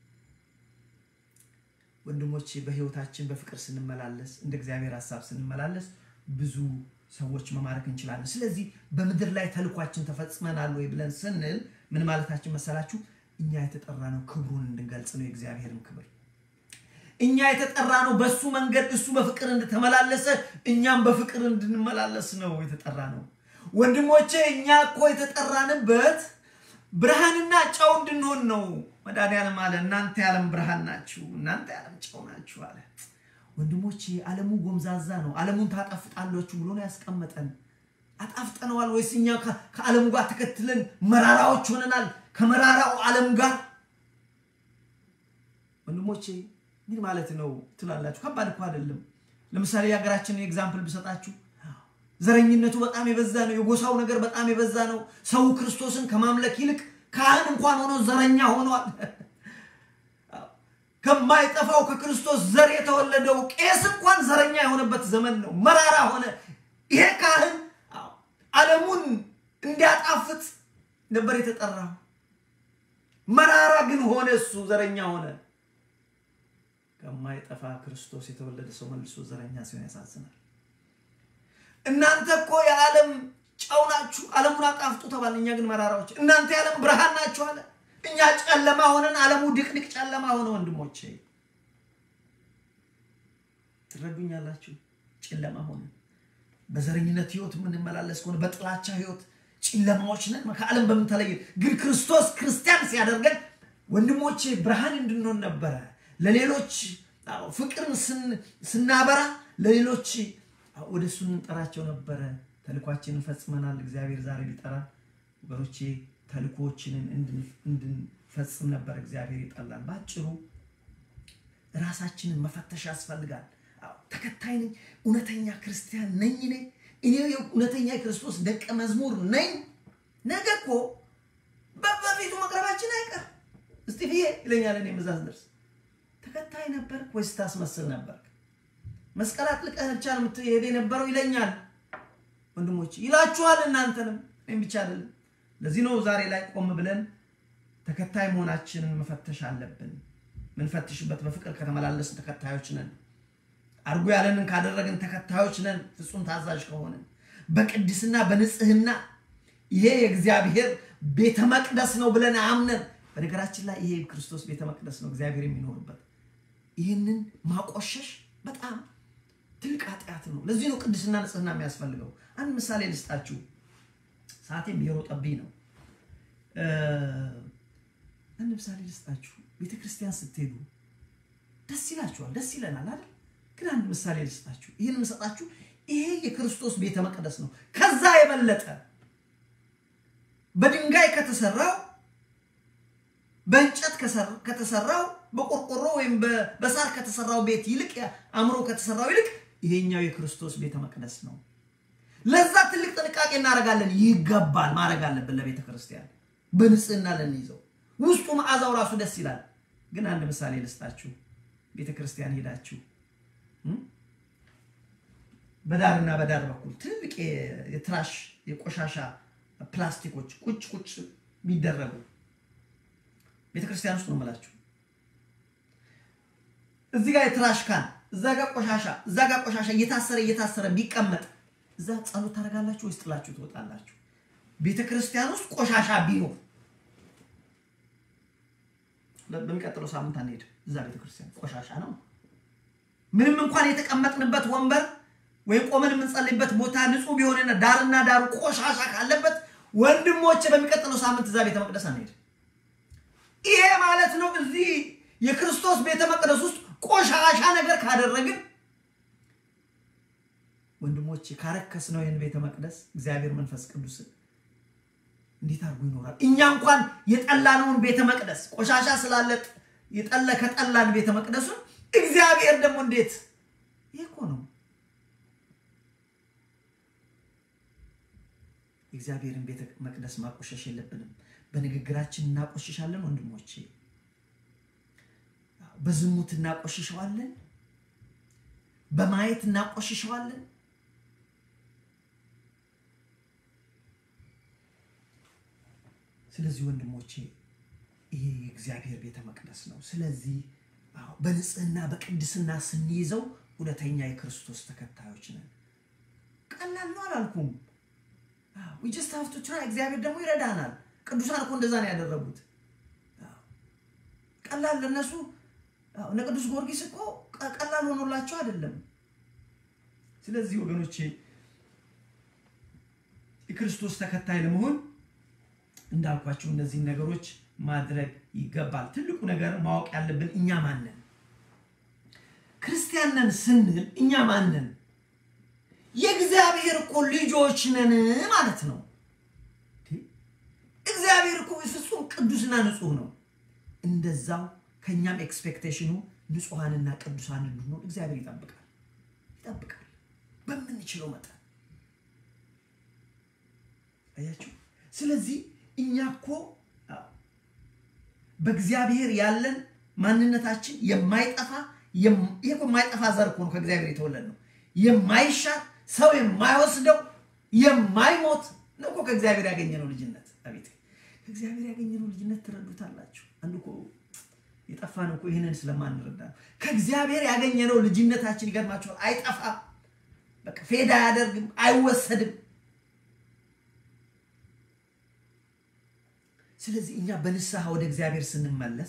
ወንድሞቼ በህይወታችን በፍቅር ስንመላለስ እንደ እግዚአብሔር ሀሳብ ስንመላለስ ብዙ ሰዎች መማረክ እንችላለን። ስለዚህ በምድር ላይ ተልኳችን ተፈጽመናል ወይ ብለን ስንል ምን ማለታችን መሰላችሁ? እኛ የተጠራ ነው ክብሩን እንድንገልጽ ነው፣ የእግዚአብሔርን ክብር እኛ የተጠራ ነው በሱ መንገድ እሱ በፍቅር እንደተመላለሰ እኛም በፍቅር እንድንመላለስ ነው የተጠራ ነው። ወንድሞቼ እኛ እኮ የተጠራንበት ብርሃንና ጨው እንድንሆን ነው። መድኃኒዓለም አለ እናንተ የዓለም ብርሃን ናችሁ፣ እናንተ የዓለም ጨው ናችሁ አለ። ወንድሞቼ ዓለሙ ጎምዛዛ ነው፣ ዓለሙን ታጣፍጣላችሁ ብሎ ነው ያስቀመጠን። አጣፍጠነዋል ወይስ እኛ ከዓለሙ ጋር ተከትለን መራራዎች ሆነናል ከመራራው ዓለም ጋር? ወንድሞቼ ምን ማለት ነው ትላላችሁ? ከባድ እኮ አይደለም። ለምሳሌ የሀገራችንን ኤግዛምፕል ብሰጣችሁ ዘረኝነቱ በጣም የበዛ ነው። የጎሳው ነገር በጣም የበዛ ነው። ሰው ክርስቶስን ከማምለክ ይልቅ ካህን እንኳን ሆኖ ዘረኛ ሆኗል። ከማይጠፋው ከክርስቶስ ዘር የተወለደው ቄስ እንኳን ዘረኛ የሆነበት ዘመን ነው። መራራ ሆነ። ይሄ ካህን ዓለሙን እንዲያጣፍጥ ነበር የተጠራው። መራራ ግን ሆነ፣ እሱ ዘረኛ ሆነ። ከማይጠፋ ክርስቶስ የተወለደ ሰው መልሶ ዘረኛ ሲሆን ያሳዝናል። እናንተ እኮ የዓለም ጨው ናችሁ፣ ዓለሙን አጣፍጡ ተባለ። እኛ ግን መራራዎች። እናንተ የዓለም ብርሃን ናችሁ አለ። እኛ ጨለማ ሆነን ዓለሙ ድቅድቅ ጨለማ ሆነ። ወንድሞቼ ትረዱኛላችሁ? ጨለማ ሆነ። በዘረኝነት ህይወት የምንመላለስ ከሆነ በጥላቻ ህይወት ጨለማዎች ነን፣ ከዓለም በምንተለየ ግን ክርስቶስ ክርስቲያን ሲያደርገን ወንድሞቼ ብርሃን እንድንሆን ነበረ። ለሌሎች ፍቅርን ስናበራ ለሌሎች ወደ እሱ እንጠራቸው ነበረ። ተልኳችንን ፈጽመናል። እግዚአብሔር ዛሬ ሊጠራ ወገኖቼ ተልኮችንን እንድንፈጽም ነበር እግዚአብሔር ይጠላል። በአጭሩ ራሳችንን መፈተሽ ያስፈልጋል። ተከታይ ነኝ፣ እውነተኛ ክርስቲያን ነኝ እኔ እኔ እውነተኛ የክርስቶስ ደቀ መዝሙር ነኝ። ነገ እኮ በፊቱ መቅረባችን አይቀር። እስጢፍዬ ይለኛል እኔ እዛ ስደርስ ተከታይ ነበርክ ወይስ ታስመስል ነበርክ? መስቀል አጥልቀህ ብቻ ነው የምትሄድ የነበረው ይለኛል። ወንድሞች ይላችኋል፣ እናንተንም እኔም ብቻ አይደለም። ለዚህ ነው ዛሬ ላይ ቆም ብለን ተከታይ መሆናችንን መፈተሽ አለብን። ምንፈትሽበት በፍቅር ከተመላለስን ተከታዮች ነን። አድርጎ ያለንን ካደረግን ተከታዮች ነን። ፍጹም ታዛዥ ከሆንን በቅድስና በንጽህና ይሄ የእግዚአብሔር ቤተ መቅደስ ነው ብለን አምነን በነገራችን ላይ ይሄ ክርስቶስ ቤተ መቅደስ ነው እግዚአብሔር የሚኖርበት። ይህንን ማቆሸሽ በጣም ትልቅ ኃጢአት ነው። ለዚህ ነው ቅድስና ንጽህና የሚያስፈልገው። አንድ ምሳሌ ልስጣችሁ። ሰዓቴም እየሮጠብኝ ነው። አንድ ምሳሌ ልስጣችሁ። ቤተ ክርስቲያን ስትሄዱ ደስ ይላችኋል፣ ደስ ይለናል አይደል? ግን አንድ ምሳሌ ልስጣችሁ። ይህን የምሰጣችሁ ይሄ የክርስቶስ ቤተ መቅደስ ነው። ከዛ የበለጠ በድንጋይ ከተሰራው በእንጨት ከተሰራው በቆርቆሮ ወይም በሳር ከተሰራው ቤት ይልቅ አእምሮ ከተሰራው ይልቅ ይሄኛው የክርስቶስ ቤተ መቅደስ ነው። ለዛ ትልቅ ጥንቃቄ እናደርጋለን። ይገባል፣ ማድረግ አለብን። ለቤተ ክርስቲያን በንጽህና ልንይዘው፣ ውስጡ መዓዛው ራሱ ደስ ይላል። ግን አንድ ምሳሌ ልስጣችሁ። ቤተ ክርስቲያን ሄዳችሁ በዳርና በዳር በኩል ትልቅ የትራሽ የቆሻሻ ፕላስቲኮች ቁጭ ቁጭ የሚደረጉ ቤተክርስቲያን ውስጥ ነው የምላችሁ። እዚህ ጋር የትራሽ ካን፣ እዛ ጋር ቆሻሻ፣ እዛ ጋር ቆሻሻ እየታሰረ እየታሰረ ቢቀመጥ እዛ ጸሎት ታደርጋላችሁ ወይስ ጥላችሁ ትወጣላችሁ? ቤተክርስቲያን ውስጥ ቆሻሻ ቢኖር በሚቀጥለው ሳምንት አንሄድም። እዛ ቤተክርስቲያን ቆሻሻ ነው። ምንም እንኳን የተቀመጥንበት ወንበር ወይም ቆመን የምንጸልይበት ቦታ ንጹህ ቢሆንና ዳርና ዳሩ ቆሻሻ ካለበት ወንድሞች በሚቀጥለው ሳምንት እዛ ቤተ መቅደስ አንሄድም። ይሄ ማለት ነው እዚህ የክርስቶስ ቤተ መቅደስ ውስጥ ቆሻሻ ነገር ካደረግን ወንድሞች ካረከስ ነው ይህን ቤተ መቅደስ እግዚአብሔር መንፈስ ቅዱስ እንዴት አድርጎ ይኖራል? እኛ እንኳን የጠላነውን ቤተ መቅደስ ቆሻሻ ስላለ የጠለ ከጠላን ቤተ መቅደሱን እግዚአብሔር ደግሞ እንዴት ይህ እኮ ነው እግዚአብሔርን ቤተ መቅደስ ማቆሸሽ የለብንም በንግግራችን እናቆሽሻለን ወንድሞቼ በዝሙት እናቆሽሸዋለን በማየት እናቆሽሸዋለን ስለዚህ ወንድሞቼ ይሄ የእግዚአብሔር ቤተ መቅደስ ነው ስለዚህ በንጽህና በቅድስና ስንይዘው እውነተኛ የክርስቶስ ተከታዮች ነን ቀላል ነው አላልኩም ዊጅስት ሀፍቱ ትራ እግዚአብሔር ደግሞ ይረዳናል ቅዱሳን እኮ እንደዛ ነው ያደረጉት ቀላል ለነሱ እነ ቅዱስ ጊዮርጊስ እኮ ቀላል ሆኖላቸው አይደለም ስለዚህ ወገኖቼ የክርስቶስ ተከታይ ለመሆን እንዳልኳቸው እነዚህን ነገሮች ማድረግ ይገባል ትልቁ ነገር ማወቅ ያለብን እኛ ማንን ክርስቲያንን ስንል እኛ ማንን የእግዚአብሔር እኮ ልጆች ነን ማለት ነው እግዚአብሔር እኮ ፍጹም ቅዱስና ንጹህ ነው እንደዛው ከእኛም ኤክስፔክቴሽኑ ንጹሐንና ቅዱሳን እንድንሆን እግዚአብሔር ይጠብቃል ይጠብቃል በምንችለው መጠን አያችሁ ስለዚህ እኛ እኮ በእግዚአብሔር ያለን ማንነታችን የማይጠፋ ይህ እኮ የማይጠፋ ዘር እኮ ነው ከእግዚአብሔር የተወለድ ነው የማይሻር ሰው የማይወስደው የማይሞት ነው እኮ ከእግዚአብሔር ያገኘነው ልጅነት አቤት ከእግዚአብሔር ያገኘነው ልጅነት ትረዱታላችሁ አንዱ እኮ የጠፋን እኮ ይህንን ስለማንረዳ ከእግዚአብሔር ያገኘነው ልጅነታችን ይገርማቸዋል አይጠፋም በቃ ፌዳ አያደርግም አይወሰድም ስለዚህ እኛ በንስሐ ወደ እግዚአብሔር ስንመለስ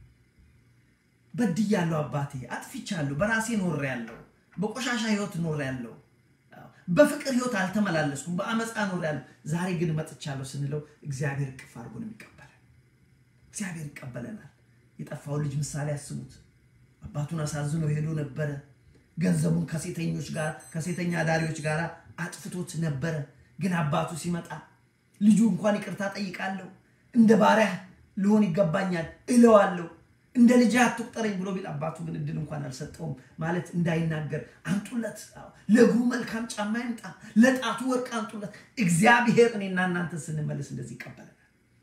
በድያለሁ አባቴ አጥፍቻለሁ በራሴ ኖር ያለው በቆሻሻ ህይወት ኖር ያለው በፍቅር ህይወት አልተመላለስኩም በአመፃ ኖር ያለው ዛሬ ግን መጥቻለሁ ስንለው እግዚአብሔር እቅፍ አድርጎ ነው የሚቀበለን እግዚአብሔር ይቀበለናል የጠፋው ልጅ ምሳሌ ያስቡት አባቱን አሳዝኖ ሄዶ ነበረ ገንዘቡን ከሴተኞች ጋር ከሴተኛ አዳሪዎች ጋር አጥፍቶት ነበረ ግን አባቱ ሲመጣ ልጁ እንኳን ይቅርታ ጠይቃለሁ እንደ ባሪያ ልሆን ይገባኛል እለዋለሁ እንደ ልጅ አትቁጠረኝ ብሎ ቢል አባቱ ግን እድል እንኳን አልሰጠውም ማለት እንዳይናገር አንጡለት ለእግሩ መልካም ጫማ ይምጣ ለጣቱ ወርቅ አንጡለት እግዚአብሔር እኔና እናንተ ስንመለስ እንደዚህ ይቀበለናል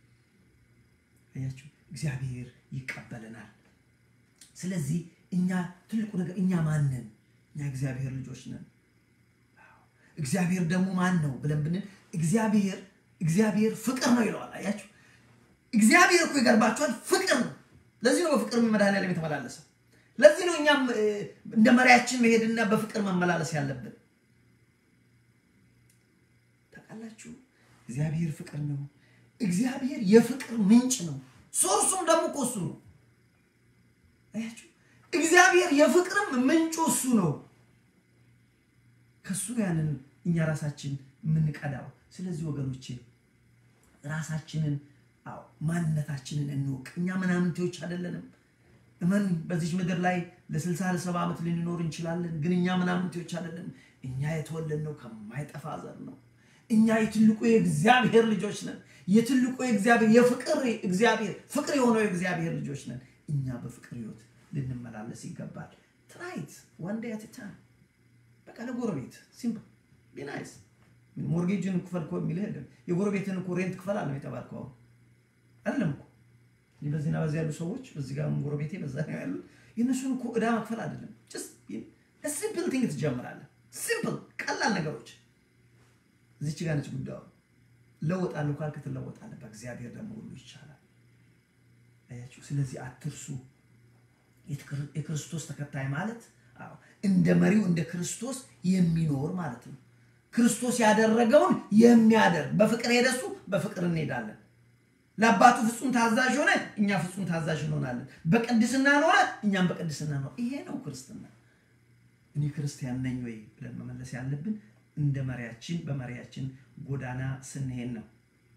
አያችሁ እግዚአብሔር ይቀበለናል ስለዚህ እኛ ትልቁ ነገር እኛ ማንን እኛ እግዚአብሔር ልጆች ነን እግዚአብሔር ደግሞ ማን ነው ብለን ብንል እግዚአብሔር እግዚአብሔር ፍቅር ነው ይለዋል አያችሁ እግዚአብሔር እኮ ይገርባቸዋል ፍቅር ነው ለዚህ ነው በፍቅር መድኃኒዓለም የተመላለሰው ለዚህ ነው እኛም እንደ መሪያችን መሄድና በፍቅር መመላለስ ያለብን ታውቃላችሁ እግዚአብሔር ፍቅር ነው እግዚአብሔር የፍቅር ምንጭ ነው ሶርሱም ደግሞ እኮ እሱ ነው አያችሁ እግዚአብሔር የፍቅርም ምንጩ እሱ ነው ከሱ ያንን እኛ ራሳችን የምንቀዳው ስለዚህ ወገኖቼ ራሳችንን አዎ ማንነታችንን እንወቅ እኛ ምናምንቴዎች አይደለንም እመን በዚች ምድር ላይ ለስልሳ ለሰባ ዓመት ልንኖር እንችላለን ግን እኛ ምናምንቴዎች አይደለንም እኛ የተወለድነው ከማይጠፋ ዘር ነው እኛ የትልቁ የእግዚአብሔር ልጆች ነን የትልቁ የእግዚአብሔር የፍቅር እግዚአብሔር ፍቅር የሆነው የእግዚአብሔር ልጆች ነን እኛ በፍቅር ህይወት ልንመላለስ ይገባል ትራይት ዋንዴ አትታ በቃ ለጎረቤት ሲምፕል ቢናይስ ሞርጌጅን ክፈል እኮ የሚልህ የለም የጎረቤትን እኮ ሬንት ክፈል አለ የተባልከው አሁን አይደለም እኮ በዚህና በዚህ ያሉ ሰዎች በዚህ ጋር ጎረቤቴ በዛ ነው ያሉ የእነሱን እኮ እዳ መክፈል አይደለም ሲምፕል ቲንግ ትጀምራለህ ሲምፕል ቀላል ነገሮች እዚች ጋር ነች ጉዳዩ ለወጣለሁ ካልክ ትለወጣለህ በእግዚአብሔር ደግሞ ሁሉ ይቻላል አያችሁ ስለዚህ አትርሱ የክርስቶስ ተከታይ ማለት እንደ መሪው እንደ ክርስቶስ የሚኖር ማለት ነው ክርስቶስ ያደረገውን የሚያደርግ በፍቅር ሄደሱ በፍቅር እንሄዳለን ለአባቱ ፍጹም ታዛዥ ሆነ እኛ ፍጹም ታዛዥ እንሆናለን በቅድስና ኖረ እኛም በቅድስና ነው ይሄ ነው ክርስትና እኔ ክርስቲያን ነኝ ወይ ብለን መመለስ ያለብን እንደ መሪያችን በመሪያችን ጎዳና ስንሄድ ነው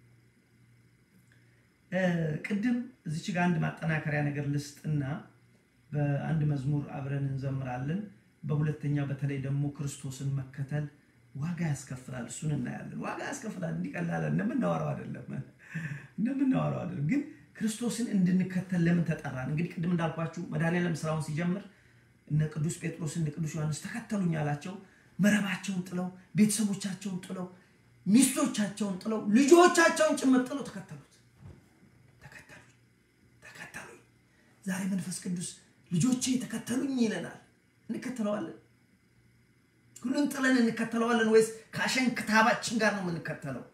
ቅድም እዚች ጋር አንድ ማጠናከሪያ ነገር ልስጥና በአንድ መዝሙር አብረን እንዘምራለን በሁለተኛው በተለይ ደግሞ ክርስቶስን መከተል ዋጋ ያስከፍላል እሱን እናያለን ዋጋ ያስከፍላል እንዲቀላለ እንደምናወራው አይደለም እንደምናወራው አይደለም ግን ክርስቶስን እንድንከተል ለምን ተጠራን እንግዲህ ቅድም እንዳልኳችሁ መድኃኒዓለም ስራውን ሲጀምር እነ ቅዱስ ጴጥሮስ እነ ቅዱስ ዮሐንስ ተከተሉኝ አላቸው። መረባቸውን ጥለው ቤተሰቦቻቸውን ጥለው ሚስቶቻቸውን ጥለው ልጆቻቸውን ጭምር ጥለው ተከተሉት። ተከተሉኝ ተከተሉኝ። ዛሬ መንፈስ ቅዱስ ልጆቼ ተከተሉኝ ይለናል። እንከተለዋለን? ሁሉን ጥለን እንከተለዋለን ወይስ ከአሸን ክታባችን ጋር ነው የምንከተለው?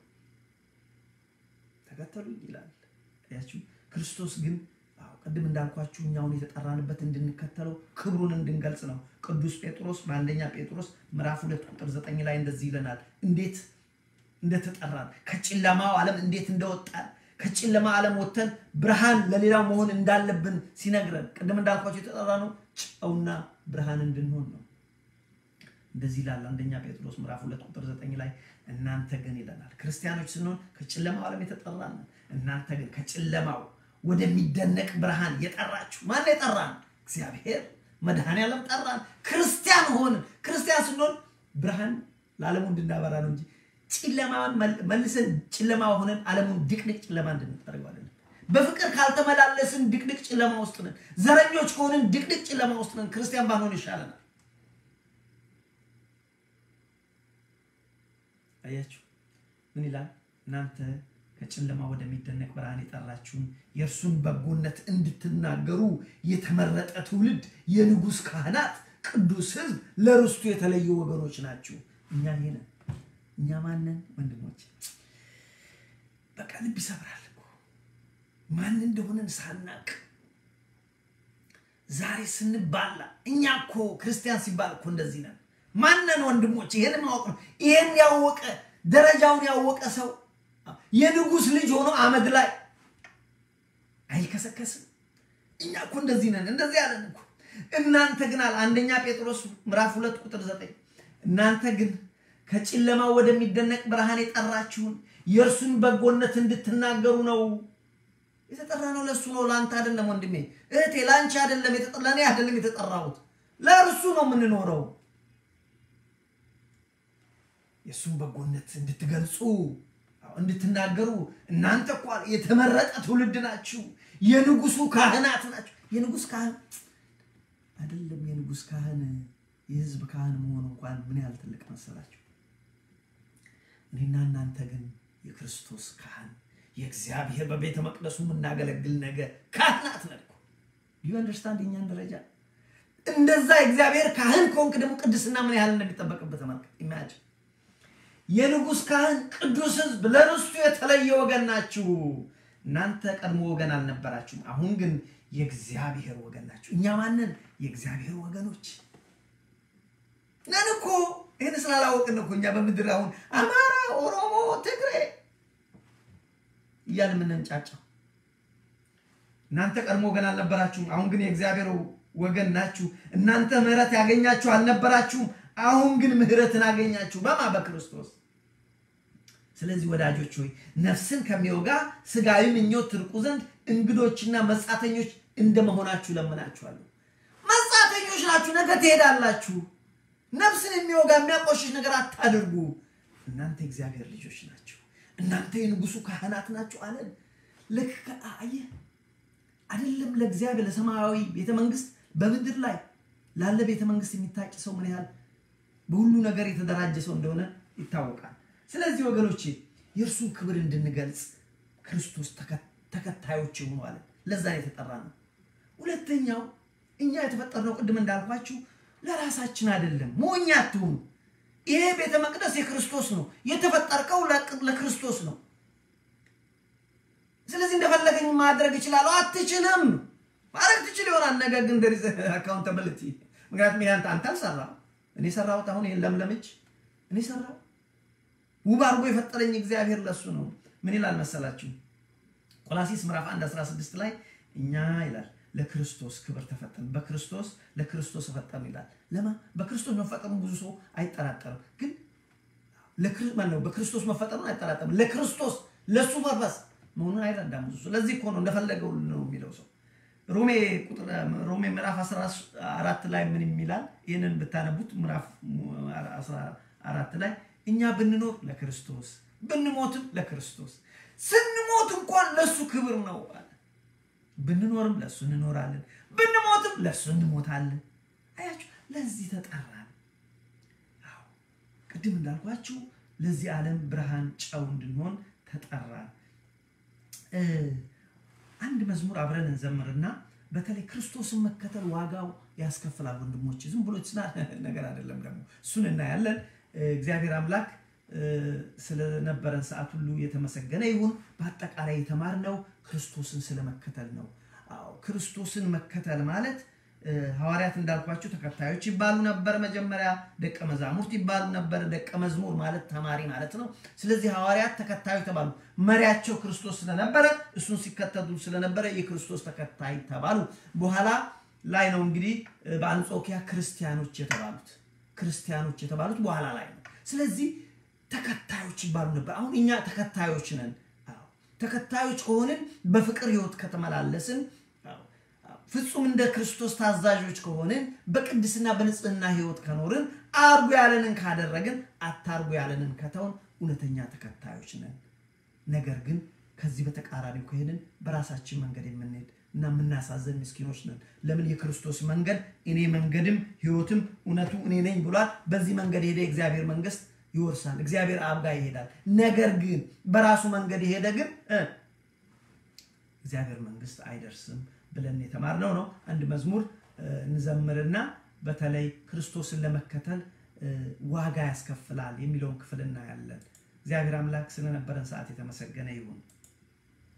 ተከተሉኝ ይላል። ያችሁ ክርስቶስ ግን ቅድም እንዳልኳችሁ እኛውን የተጠራንበት እንድንከተለው ክብሩን እንድንገልጽ ነው። ቅዱስ ጴጥሮስ በአንደኛ ጴጥሮስ ምዕራፍ ሁለት ቁጥር ዘጠኝ ላይ እንደዚህ ይለናል። እንዴት እንደተጠራን ከጨለማው ዓለም እንዴት እንደወጣን ከጨለማ ዓለም ወጥተን ብርሃን ለሌላው መሆን እንዳለብን ሲነግረን ቅድም እንዳልኳችሁ የተጠራ ነው ጨውና ብርሃን እንድንሆን ነው። እንደዚህ ይላል አንደኛ ጴጥሮስ ምዕራፍ ሁለት ቁጥር ዘጠኝ ላይ እናንተ ግን ይለናል ክርስቲያኖች ስንሆን ከጨለማው ዓለም የተጠራን እናንተ ግን ከጨለማው ወደሚደነቅ ብርሃን የጠራችሁ ማን የጠራን? እግዚአብሔር መድኃኔዓለም ጠራን። ክርስቲያን ሆንን። ክርስቲያን ስንሆን ብርሃን ለዓለሙ እንድናበራ ነው እንጂ ጨለማን መልሰን ጨለማ ሆነን ዓለሙን ድቅድቅ ጨለማ እንድንጠርገው አይደለም። በፍቅር ካልተመላለስን ድቅድቅ ጨለማ ውስጥ ነን። ዘረኞች ከሆንን ድቅድቅ ጨለማ ውስጥ ነን። ክርስቲያን ባንሆን ይሻለናል። አያችሁ ምን ይላል? እናንተ ከጨለማ ወደሚደነቅ ብርሃን የጠራችሁን የእርሱን በጎነት እንድትናገሩ የተመረጠ ትውልድ፣ የንጉሥ ካህናት፣ ቅዱስ ሕዝብ፣ ለርስቱ የተለዩ ወገኖች ናችሁ። እኛ ይሄ ነን። እኛ ማንን ወንድሞች? በቃ ልብ ይሰብራል እኮ ማን እንደሆነን ሳናቅ ዛሬ ስንባላ እኛ እኮ ክርስቲያን ሲባል እኮ እንደዚህ ነን። ማንን ወንድሞች? ይሄን ማወቅ ነው። ይሄን ያወቀ ደረጃውን ያወቀ ሰው የንጉሥ ልጅ ሆኖ አመድ ላይ አይከሰከስም። እኛ እኮ እንደዚህ ነን፣ እንደዚህ ያለን እኮ። እናንተ ግን አለ አንደኛ ጴጥሮስ ምዕራፍ ሁለት ቁጥር ዘጠኝ እናንተ ግን ከጨለማ ወደሚደነቅ ብርሃን የጠራችሁን የእርሱን በጎነት እንድትናገሩ ነው። የተጠራ ነው ለእሱ ነው፣ ለአንተ አይደለም ወንድሜ እህቴ፣ ለአንቺ አይደለም፣ ለእኔ አይደለም የተጠራሁት፣ ለእርሱ ነው የምንኖረው። የእሱን በጎነት እንድትገልጹ እንድትናገሩ እናንተ እኮ የተመረጠ ትውልድ ናችሁ፣ የንጉሱ ካህናት ናችሁ። የንጉስ ካህን አይደለም የንጉስ ካህን የህዝብ ካህን መሆን እንኳን ምን ያህል ትልቅ መሰላችሁ? እኔና እናንተ ግን የክርስቶስ ካህን የእግዚአብሔር በቤተ መቅደሱ የምናገለግል ነገ ካህናት ነን እኮ። ዩ አንደርስታንድ የኛን ደረጃ እንደዛ የእግዚአብሔር ካህን ከሆንክ ደግሞ ቅድስና ምን ያህል እንደሚጠበቅበት ተመልከት። ኢማጅን የንጉስ ካህን ቅዱስ ህዝብ ለርስቱ የተለየ ወገን ናችሁ። እናንተ ቀድሞ ወገን አልነበራችሁም፣ አሁን ግን የእግዚአብሔር ወገን ናችሁ። እኛ ማንን? የእግዚአብሔር ወገኖች ነን እኮ። ይህን ስላላወቅን እኮ እኛ በምድር አሁን አማራ፣ ኦሮሞ፣ ትግሬ እያልን የምንንጫጫው። እናንተ ቀድሞ ወገን አልነበራችሁም፣ አሁን ግን የእግዚአብሔር ወገን ናችሁ። እናንተ ምሕረት ያገኛችሁ አልነበራችሁም፣ አሁን ግን ምሕረትን አገኛችሁ። በማ በክርስቶስ ስለዚህ ወዳጆች ሆይ ነፍስን ከሚወጋ ስጋዊ ምኞት ትርቁ ዘንድ እንግዶችና መጻተኞች እንደመሆናችሁ ለምናችኋለሁ። መጻተኞች ናችሁ፣ ነገ ትሄዳላችሁ። ነፍስን የሚወጋ የሚያቆሽሽ ነገር አታድርጉ። እናንተ የእግዚአብሔር ልጆች ናችሁ፣ እናንተ የንጉሱ ካህናት ናችሁ አለን። ልክ አየህ አይደለም ለእግዚአብሔር ለሰማያዊ ቤተ መንግስት በምድር ላይ ላለ ቤተ መንግስት የሚታጭ ሰው ምን ያህል በሁሉ ነገር የተደራጀ ሰው እንደሆነ ይታወቃል። ስለዚህ ወገኖቼ የእርሱን ክብር እንድንገልጽ ክርስቶስ ተከታዮች የሆኑ አለ። ለዛ የተጠራ ነው። ሁለተኛው እኛ የተፈጠርነው ቅድም እንዳልኳችሁ ለራሳችን አይደለም። ሞኝ አትሁኑ። ይሄ ቤተ መቅደስ የክርስቶስ ነው። የተፈጠርከው ለክርስቶስ ነው። ስለዚህ እንደፈለገኝ ማድረግ እችላለሁ። አትችልም። ማድረግ ትችል ይሆናል፣ ነገር ግን ደሪዘ አካውንታብሊቲ። ምክንያቱም ይሄ አንተ አልሰራም። እኔ ሰራሁት። አሁን ይሄን ለምለም እጅ እኔ ሰራው። ውብ አድርጎ የፈጠረኝ እግዚአብሔር ለሱ ነው። ምን ይላል መሰላችሁ? ቆላሲስ ምዕራፍ 1 16 ላይ እኛ ይላል ለክርስቶስ ክብር ተፈጠን፣ በክርስቶስ ለክርስቶስ ተፈጠን ይላል። ለማ በክርስቶስ መፈጠሩ ብዙ ሰው አይጠራጠርም፣ ግን ነው በክርስቶስ መፈጠሩን አይጠራጠርም። ለክርስቶስ ለሱ ፐርፐስ መሆኑን አይረዳም ብዙ ሰው። ለዚህ እኮ ነው እንደፈለገው ነው የሚለው ሰው። ሮሜ ቁጥር ሮሜ ምዕራፍ 14 ላይ ምን የሚላል? ይህንን ብታነቡት ምዕራፍ 14 ላይ እኛ ብንኖር ለክርስቶስ ብንሞትም ለክርስቶስ ስንሞት እንኳን ለሱ ክብር ነው አለ። ብንኖርም ለሱ እንኖራለን፣ ብንሞትም ለሱ እንሞታለን። ለዚህ ተጠራን። አዎ ቅድም እንዳልኳችሁ ለዚህ ዓለም ብርሃን ጨው እንድንሆን ተጠራን። አንድ መዝሙር አብረን እንዘምርና በተለይ ክርስቶስን መከተል ዋጋው ያስከፍላል ወንድሞች፣ ዝም ብሎ ስና ነገር አይደለም። ደግሞ እሱን እናያለን። እግዚአብሔር አምላክ ስለነበረን ሰዓት ሁሉ የተመሰገነ ይሁን። በአጠቃላይ የተማርነው ክርስቶስን ስለመከተል ነው። አዎ ክርስቶስን መከተል ማለት ሐዋርያት እንዳልኳቸው ተከታዮች ይባሉ ነበር። መጀመሪያ ደቀ መዛሙርት ይባሉ ነበር። ደቀ መዝሙር ማለት ተማሪ ማለት ነው። ስለዚህ ሐዋርያት ተከታዮች ተባሉ። መሪያቸው ክርስቶስ ስለነበረ እሱን ሲከተሉ ስለነበረ የክርስቶስ ተከታይ ተባሉ። በኋላ ላይ ነው እንግዲህ በአንጾኪያ ክርስቲያኖች የተባሉት ክርስቲያኖች የተባሉት በኋላ ላይ ነው። ስለዚህ ተከታዮች ይባሉ ነበር። አሁን እኛ ተከታዮች ነን። ተከታዮች ከሆንን በፍቅር ሕይወት ከተመላለስን ፍጹም እንደ ክርስቶስ ታዛዦች ከሆንን በቅድስና በንጽህና ሕይወት ከኖርን አርጉ ያለንን ካደረግን አታርጉ ያለንን ከተውን እውነተኛ ተከታዮች ነን። ነገር ግን ከዚህ በተቃራኒው ከሄድን በራሳችን መንገድ የምንሄድ እና የምናሳዘን ምስኪኖች ነን። ለምን? የክርስቶስ መንገድ እኔ መንገድም ሕይወትም እውነቱ እኔ ነኝ ብሏል። በዚህ መንገድ የሄደ የእግዚአብሔር መንግስት ይወርሳል፣ እግዚአብሔር አብ ጋር ይሄዳል። ነገር ግን በራሱ መንገድ የሄደ ግን እግዚአብሔር መንግስት አይደርስም ብለን የተማርነው ነው። አንድ መዝሙር እንዘምርና በተለይ ክርስቶስን ለመከተል ዋጋ ያስከፍላል የሚለውን ክፍል እናያለን። እግዚአብሔር አምላክ ስለነበረን ሰዓት የተመሰገነ ይሁን።